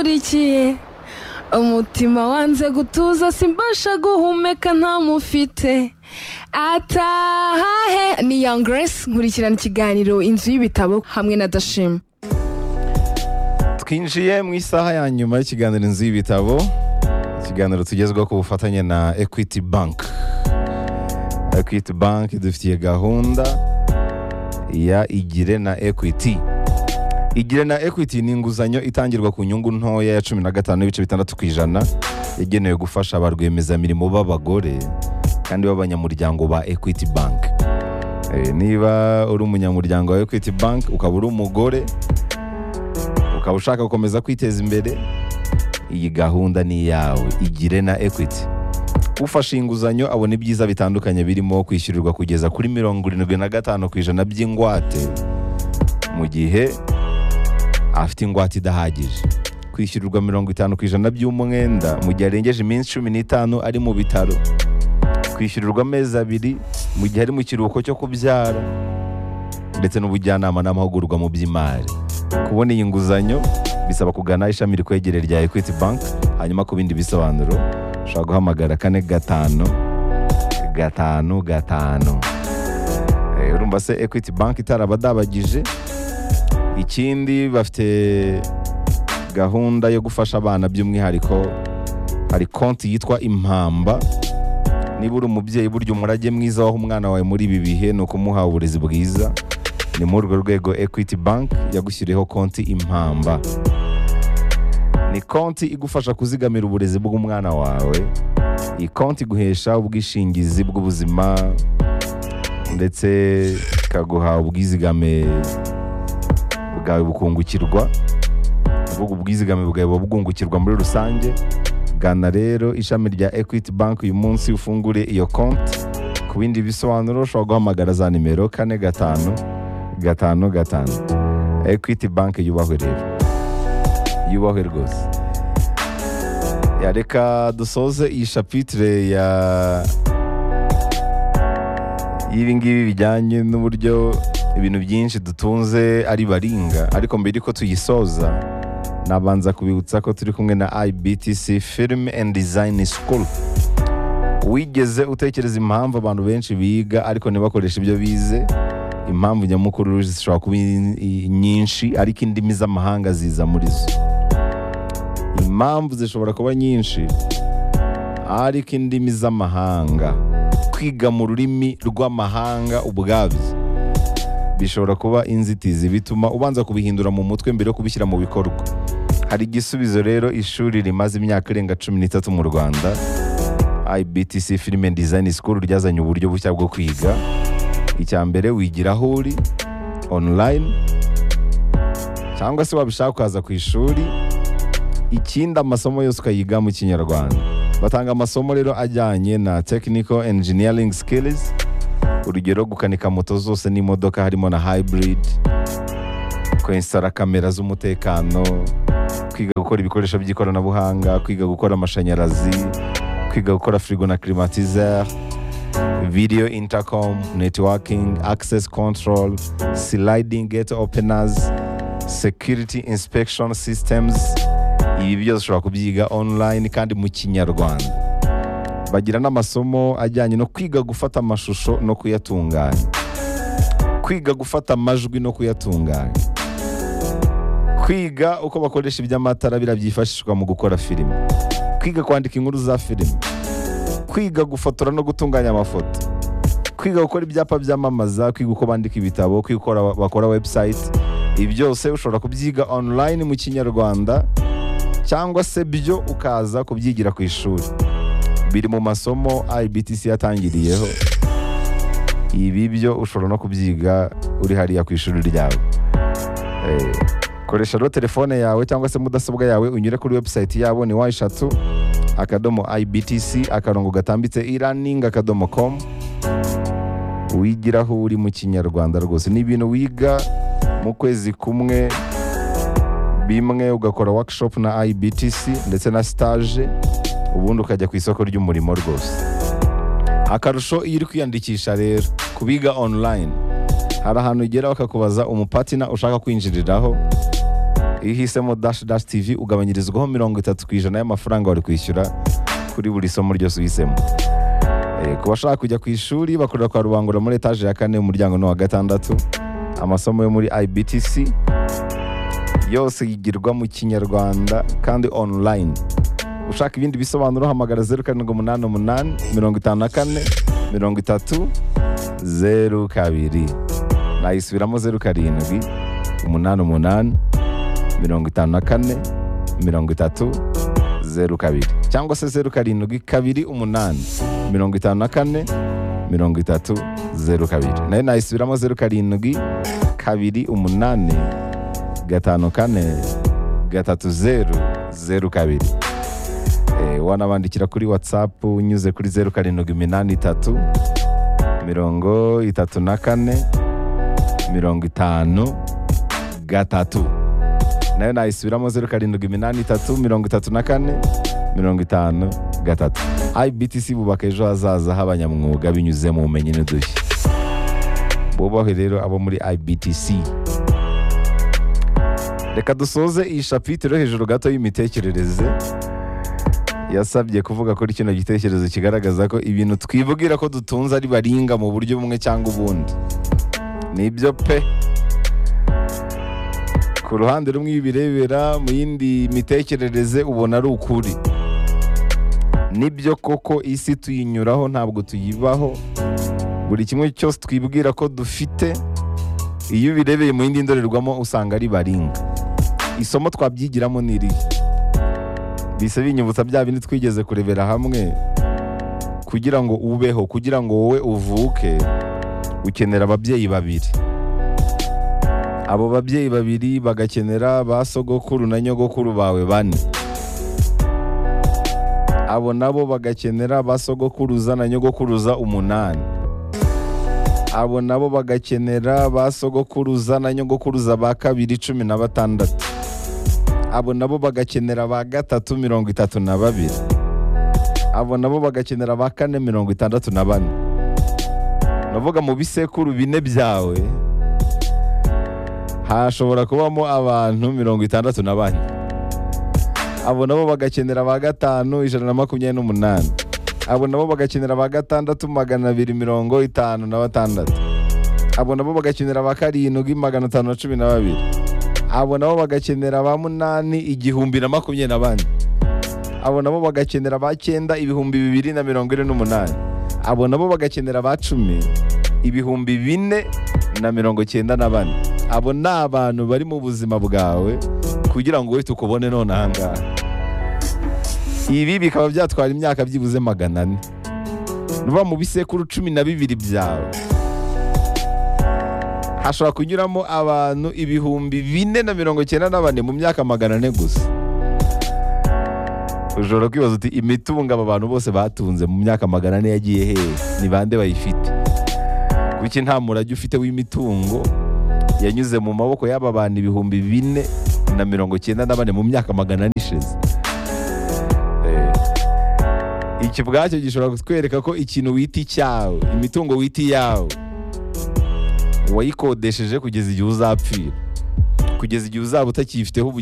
ukurikiye umutima wanze gutuza simbasha guhumeka ntamufite atahahe ni young grace nkurikirana ikiganiro inzu y'ibitabo hamwe na dashima twinjiye mu isaha ya nyuma y'ikiganiro inzu y'ibitabo ikiganiro tugezwa ku bufatanye na equity bank equity bank idufitiye gahunda ya igire na equity igire na equity ni inguzanyo itangirwa ku nyungu ntoya ya cumi na gatanu n'ibice bitandatu ku ijana yagenewe gufasha ba rwiyemezamirimo b'abagore kandi b'abanyamuryango ba equity bank Eh, niba uri umunyamuryango wa equity bank ukaba uri umugore ukaba ushaka gukomeza kwiteza imbere iyi gahunda ni iyawe igire na equity ufashe inguzanyo abona ibyiza bitandukanye birimo kwishyurirwa kugeza kuri mirongo irindwi na gatanu ku ijana by'ingwate mu gihe afite ingwate idahagije kwishyurirwa mirongo itanu ku ijana by'umwenda mu gihe arengeje iminsi cumi n'itanu ari mu bitaro kwishyurirwa amezi abiri mu gihe ari mu kiruhuko cyo kubyara ndetse n'ubujyanama n'amahugurwa mu by'imari kubona iyi nguzanyo bisaba kugana ishami rikwegereye rya equity bank hanyuma ku bindi bisobanuro ushobora guhamagara kane gatanu gatanu gatanu Eh, urumva se equity bank itarabadabagije ikindi bafite gahunda yo gufasha abana by'umwihariko hari konti yitwa impamba niba uri umubyeyi burya umurage mwiza waho umwana wawe muri ibi bihe ni ukumuha uburezi bwiza ni muri urwo rwego equity bank yagushyiriyeho konti impamba ni konti igufasha kuzigamira uburezi bw'umwana wawe iyi konti iguhesha ubwishingizi bw'ubuzima ndetse ikaguha ubwizigame bwawe bukungukirwa ubwo ubwizigame bwawe buba bwungukirwa muri rusange gana rero ishami rya equity bank uyu munsi ufungure iyo konti ku bindi bisobanuro ushobora guhamagara za nimero kane gatanu gatanu gatanu equity bank yubahwe rero yubahwe rwose Ya, reka dusoze iyi shapitire ya y'ibi ngibi bijyanye n'uburyo ibintu byinshi dutunze ari baringa ariko mbere yuko tuyisoza nabanza kubibutsa ko turi kumwe na IBTC Film and Design School wigeze utekereza impamvu abantu benshi biga ariko ntibakoreshe ibyo bize impamvu nyamukuru zishobora kuba i- nyinshi ariko indimi z'amahanga ziza muri zo impamvu zishobora kuba nyinshi ariko indimi z'amahanga kwiga mu rurimi rw'amahanga ubwabyo bishobora kuba inzitizi bituma ubanza kubihindura mu mutwe mbere yo kubishyira mu bikorwa hari igisubizo rero ishuri rimaze imyaka irenga cumi n'itatu mu rwanda ibtc film and design school ryazanye uburyo bushya bwo kwiga icya mbere wigira aho uri online cyangwa se wabishaka ukaza ku ishuri ikindi amasomo yose ukayiga mu kinyarwanda batanga amasomo rero ajyanye na technical engineering skills urugero gukanika moto zose n'imodoka harimo na hybrid kwensitara kamera z'umutekano kwiga gukora ibikoresho by'ikoranabuhanga kwiga gukora amashanyarazi kwiga gukora firigo na climatizer video intercom networking access control sliding gate openers security inspection systems ibi byose ushobora kubyiga online kandi mu kinyarwanda bagira n'amasomo ajyanye no kwiga gufata amashusho no kuyatunganya kwiga gufata amajwi no kuyatunganya kwiga uko bakoresha iby'amatara biriya byifashishwa mu gukora filime kwiga kwandika inkuru za filime kwiga gufotora no gutunganya amafoto kwiga gukora ibyapa byamamaza kwiga uko bandika ibitabo kwiga uko bakora- bakora website ibi byose ushobora kubyiga online mu kinyarwanda cyangwa se byo ukaza kubyigira ku ishuri biri mu masomo IBTC yatangiriyeho ibi byo ushobora no kubyiga uri hariya ku ishuri ryawe Eh, koresha rero telefone yawe cyangwa se mudasobwa yawe unyure kuri website yabo ni wa eshatu akadomo IBTC akarongo gatambitse e-learning akadomo com wigira aho uri mu kinyarwanda rwose ni ibintu wiga mu kwezi kumwe bimwe ugakora workshop na IBTC ndetse na stage ubundi ukajya ku isoko ry'umurimo rwose akarusho iyo uri kwiyandikisha rero kubiga online hari ahantu ugera bakakubaza umupatina ushaka kwinjiriraho iyo uhisemo dash dash tv ugabanyirizwaho mirongo itatu ku ijana y'amafaranga wari kwishyura kuri buri somo ryose uhisemo Eh, ku bashaka kujya ku ishuri bakorera kwa rubangura muri etaje ya kane umuryango ni uwa gatandatu amasomo yo muri ibtc yose yigirwa mu kinyarwanda kandi online ushaka ibindi bisobanuro hamagara zeru karindwi umunani umunani mirongo itanu na kane mirongo itatu zeru kabiri nayisubiramo zeru karindwi umunani umunani mirongo itanu na kane mirongo itatu zeru kabiri cyangwa se zeru karindwi kabiri umunani mirongo itanu na kane mirongo itatu zeru kabiri nayo nayisubiramo zeru karindwi kabiri umunani gatanu kane gatatu zeru zeru kabiri Eh, wanabandikira kuri whatsapp unyuze kuri zeru karindwi iminani itatu mirongo itatu na kane mirongo itanu gatatu nayo nayisubiramo zeru karindwi iminani itatu mirongo itatu na kane mirongo itanu gatatu ibtc bubaka ejo hazaza h'abanyamwuga binyuze mu bumenyi n'udushya bubahe rero abo muri ibtc reka dusoze iyi shapitiro hejuru gato y'imitekerereze yasabye kuvuga kuri kino gitekerezo kigaragaza ko ibintu twivugira ko dutunze ari baringa mu buryo bumwe cyangwa ubundi nibyo pe ku ruhande rumwe iyo ubirebera mu yindi mitekerereze ubona ari ukuri nibyo koko isi tuyinyuraho ntabwo tuyibaho buri kimwe cyose twibwira ko dufite iyo ubirebeye mu yindi ndorerwamo usanga ari baringa isomo twabyigiramo ni irihe bise binyibutsa bya bindi twigeze kurebera hamwe kugira ngo ubeho kugira ngo wowe uvuke ukenera ababyeyi babiri abo babyeyi babiri bagakenera ba sogokuru na nyogokuru bawe bane abo nabo bagakenera ba sogokuruza na nyogokuruza umunani abo nabo bagakenera ba sogokuruza na nyogokuruza ba kabiri cumi na batandatu abo nabo bagakenera ba gatatu mirongo itatu na babiri abo nabo bagakenera ba kane mirongo itandatu na bane navuga mu bisekuru bine byawe hashobora kubamo abantu mirongo itandatu na bane abo nabo bagakenera ba gatanu ijana na makumyabiri n'umunani abo nabo bagakenera ba gatandatu magana abiri mirongo itanu na batandatu abo nabo bagakenera ba karindwi magana atanu na cumi na babiri abo nabo bagakenera ba munani igihumbi na makumyabiri na bane abo nabo bagakenera ba cyenda ibihumbi bibiri na mirongo ine n'umunani abo nabo bagakenera ba cumi ibihumbi bine na mirongo cyenda na bane abo ni abantu bari mu buzima bwawe kugira ngo wowe tukubone none ahangaha ibi bikaba byatwara imyaka byibuze magana ane nuba mu bisekuru cumi na bibiri byawe hashobora kunyuramo abantu ibihumbi bine na mirongo cyenda na bane mu myaka magana ane gusa ushobora kwibaza uti imitungo aba bantu bose batunze mu myaka magana ane yagiye hehe ni bande bayifite kuki nta murage ufite w'imitungo yanyuze mu maboko y'aba bantu ibihumbi bine na mirongo cyenda na bane mu myaka magana ane ishize Eh, iki ubwacyo gishobora kutwereka ko ikintu wita icyawe imitungo wita iyawe wayikodesheje kugeza igihe uzapfira kugeza igihe uzaba utakiyifiteho ubu